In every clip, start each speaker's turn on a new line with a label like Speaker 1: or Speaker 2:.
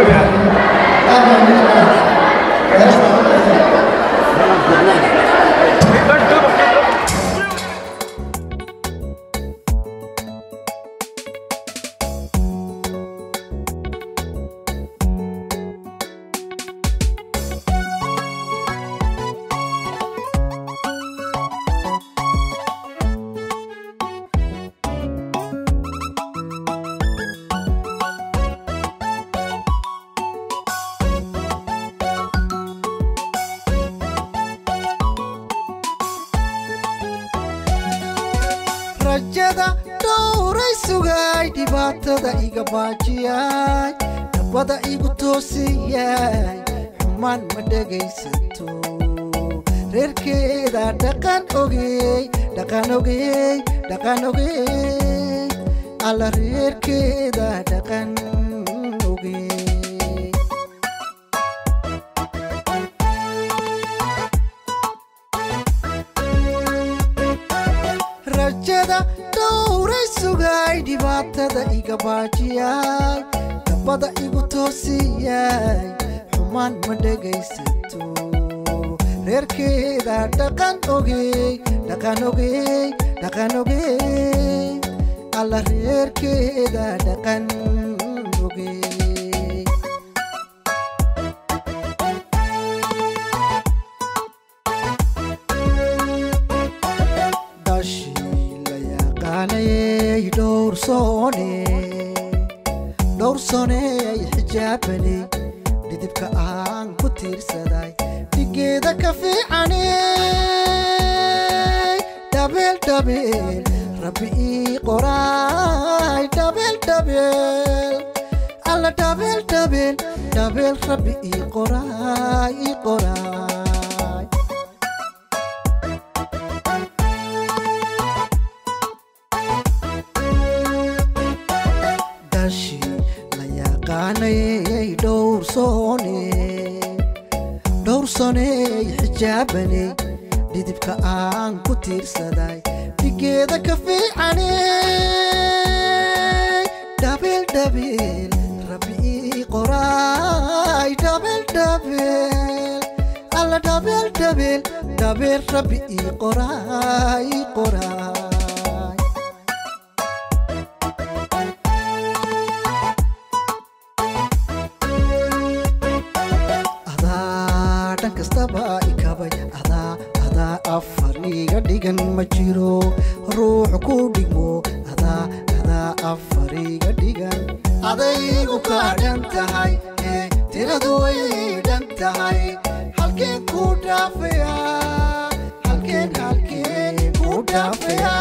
Speaker 1: rajada dhowray sugay dhibaatada iga baajiyay dhabbada igu toosiyay xumaan ma dhegaysato reerkeeda dhaqan ogey dhaqan ogey dhaqan ogey alla reerkeeda dhaqan ogey rajada dhowray sugay dhibaatada iga baajiyay dabbada igu toosiyay xumaan ma dhegaysato reerkeeda dhaqan ogey dhaqan ogey dhaqan ogey alla reerkeeda dhaqan ogey dhashii la yaqaanayay dhowrsoone dhowrsooney xijaabanay dhidibka aan ku tiirsaday dhigeeda ka fiicaney dhabeel dhabeel rabbi ii qoraay dhabeel dhabeel alla dhabeel dhabeel dhabeel rabbi ii qoraay ii qoraay dhashii la yaqaanayay dhowrsoone dhowrsooney xijaabanay dhidibka aan ku tiirsaday dhigeeda ka fiicaney dhabeel dhabeel rabbi ii qoraay dhabeel dhabeel alla dhabeel dhabeel dhabeel rabbi ii qoraay ii qoraay adaa dhan kastaba ikabay adaa adaa afar iga dhigan ma jiro ruux ku dhigmo adaa adaa afar iga dhigan adaygu kaa dhan tahay ee tiradu way dhan tahay halkeen ku dhaafaya halkeen halkeen ku dhaafaya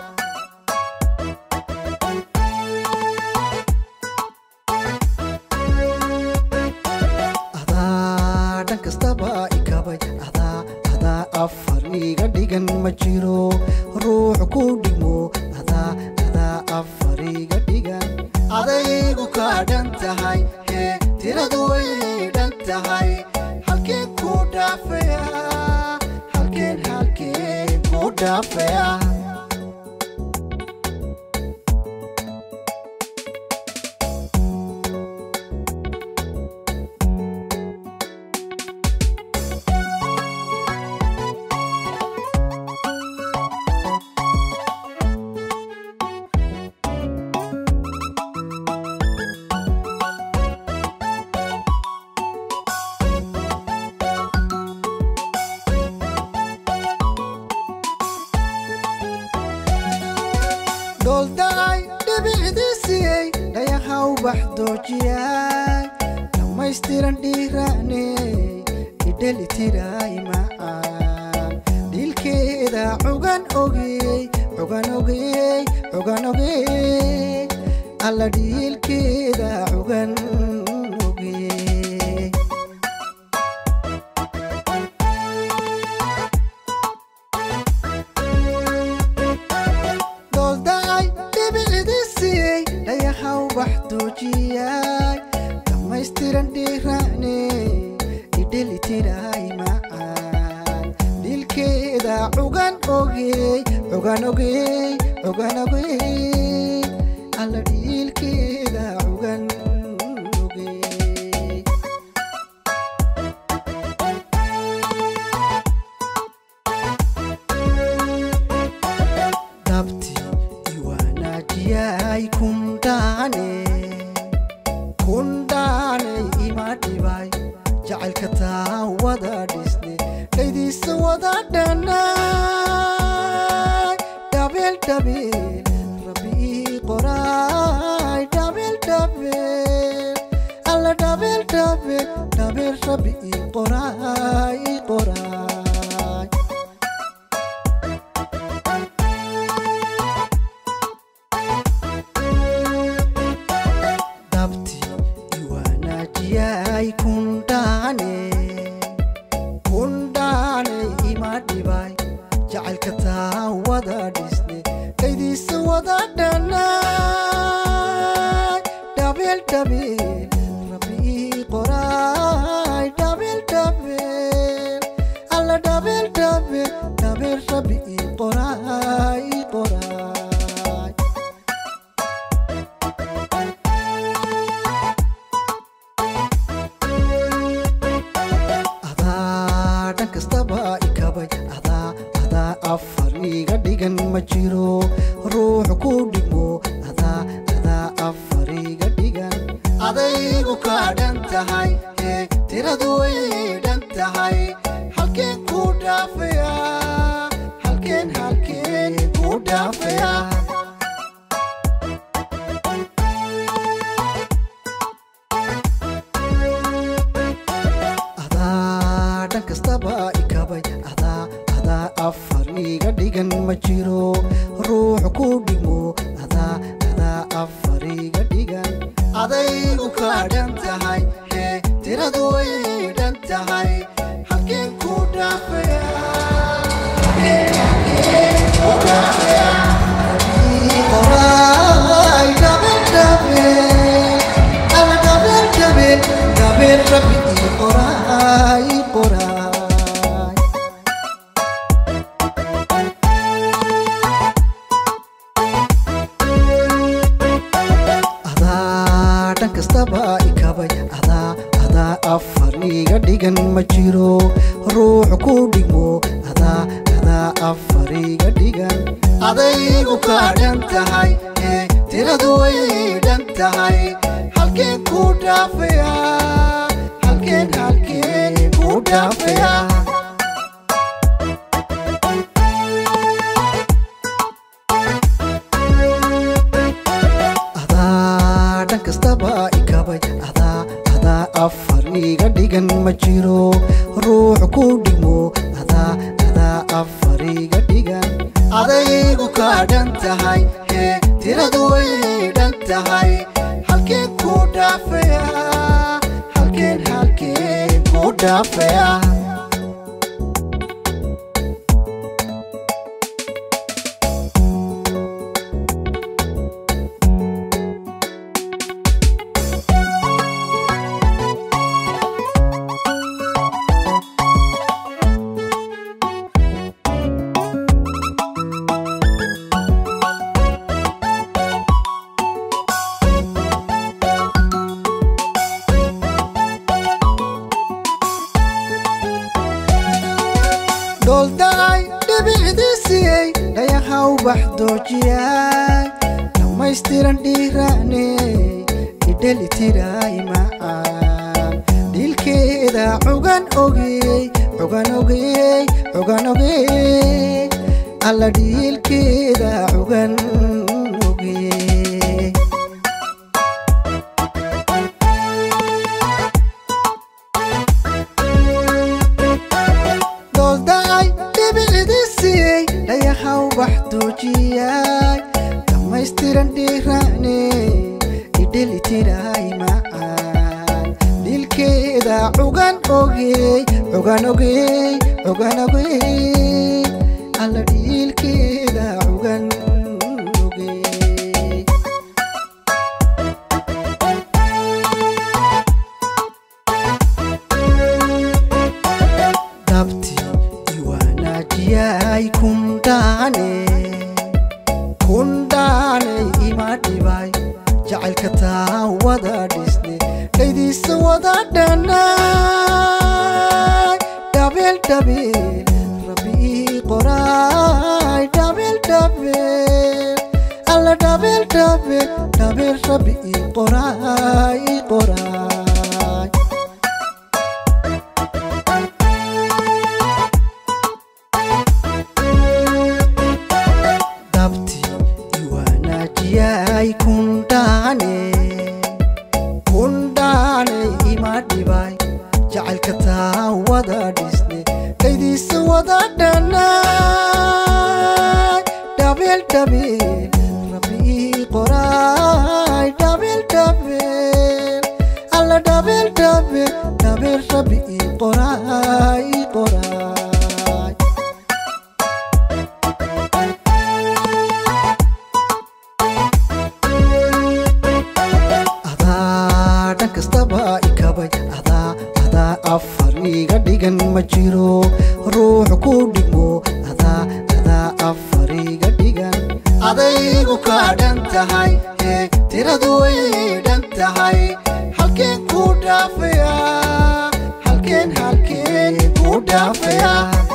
Speaker 1: adaa dhan kastaba ikabay adaa adaa afar iga dhigan ma jiro ruux ku dhigmo adaa adaa afar iga dhigan adaygu kaa dhan tahay hee tiradu way dhan tahay halkeen ku dhaafaya halkeen halkeen ku dhaafaya dhooldaay dhibicdiisiyey dhayahaw baxdoojiyay dhammaystiran dhiiraaney idhelitiray macaan dhiilkeeda cugan ogey cugan ogey cugan ogey alla dhiilkeeda cugan ogey dhooldaay dhibicdiisiyey dhayahaw baxdoojiyay dhammaystiran dhiiraaney idhelitiray macaan dhiilkeeda cugan ogey cugan ogey cugan ogey alla dhiilkeeda cugan ogey dhibay jacaylka taa wada dhisne dhaydiisa wada dhanay dhabeel dhabeel rabbi ii qoraay dhabeel dhabeel alla dhabeel dhabeel dhabeel rabbi ii qoraay ii qoraay dabti iwaanaajiyay kundhaane kundhaane ima dhibay jacaylka taa wada dhisne dhaydiisa wada dhanay dhabeel dhabeel rabbi ii qoraay dhabeel dhabeel alla dhabeel dhabeel dhabeel rabbi ii qoraay ii qoraay adaa dhan kastaba ikabay adaa adaa afar iga dhigan ma jiro ruux ku dhigmo adaa adaa afar iga dhigan adaygu kaa dhan tahay hee tiradu way dhan tahay halkeen ku dhaafaya halkeen halkeen ku dhaafaya adaa dhan kastaba ikabay adaa adaa afar iga dhigan ma jiro ruux ku dhigmo adaa adaa afar iga dhigan adaygu kaa dhan tahay hee tiradu way dhan tahay halkeen ku dhaafaya Halkeen, halkeen ku dhaafaya? Ii qoraay dhabeel dhabeel alla dhabeel dhabeel dhabeel rabbi ii qoraay ii qoraay adaa dhan kastaba ikabay adaa adaa afar iga dhigan ma jiro ruux ku dhigmo adaa adaa afar iga dhigan adaygu kaa dhan tahay hee tiradu way dhan tahay halkeen ku dhaafaya halkeen halkeen ku dhaafaya adaa dhan kastaba ikabay adaa adaa afar iga dhigan ma jiro ruux ku dhigmo adaa adaa afar iga dhigan adaygu kaa dhan tahay hee tiradu way dhan tahay halkeen ku dhaafaya halkeen halkeen ku dhaafaya dhooldaay dhibicdiisiyey dhayahaw baxdoojiyay dhammaystiran dhiiraaney idhelitiray macaan dhiilkeeda cugan ogey cugan ogey cugan ogey alla dhiilkeeda cugan ogey dhooldaay dhibicdiisiyey dhayahaw baxdoojiyay dhammaystiran dhiiraaney idhelitiray macaan dhilkeeda cugan ogey cugan ogey cugan ogey alla dhiilkeeda cugan ogey dabti iwaanaajiyay kundhaane kundhaane ima dhibay jacaylka taa wada dhisne dhaydiisa wada dhanay dhabeel dhabeel rabbi ii qoraay dhabeel dhabeel alla dhabeel dhabeel dhabeel rabbi ii qoraay ii qoraay dhanaay dhabeel dhabeel rabbii qoraay dhabeel dhabeel alla dhabeel dhabeel dhabeel rabbii qoraay qoraay adaa dhan kastaba ikabay adaa adaa afar iga dhigan ma jiro ruux ku dhigmo adaa adaa afar iga dhigan adaygu kaa dhan tahay ee tiradu way dhan tahay halkeen ku dhaafaya halkeen halkeen ku dhaafaya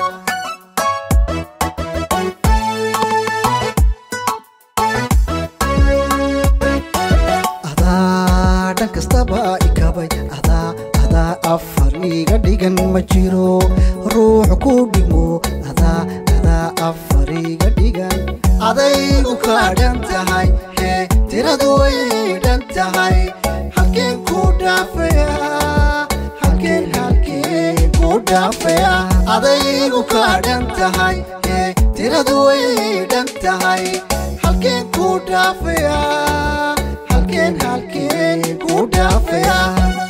Speaker 1: adaa dhan kastaba ikabay adaa adaa afar iga dhigan ma jiro ruux ku dhigmo adaa adaa afar iga dhigan adaygu kaa dhan tahay hee tiradu way dhan tahay halkeen ku dhaafaya halkeen halkeen ku dhaafaya adaygu kaa dhan tahay hee tiradu way dhan tahay halkeen ku dhaafaya halkeen halkeen ku dhaafaya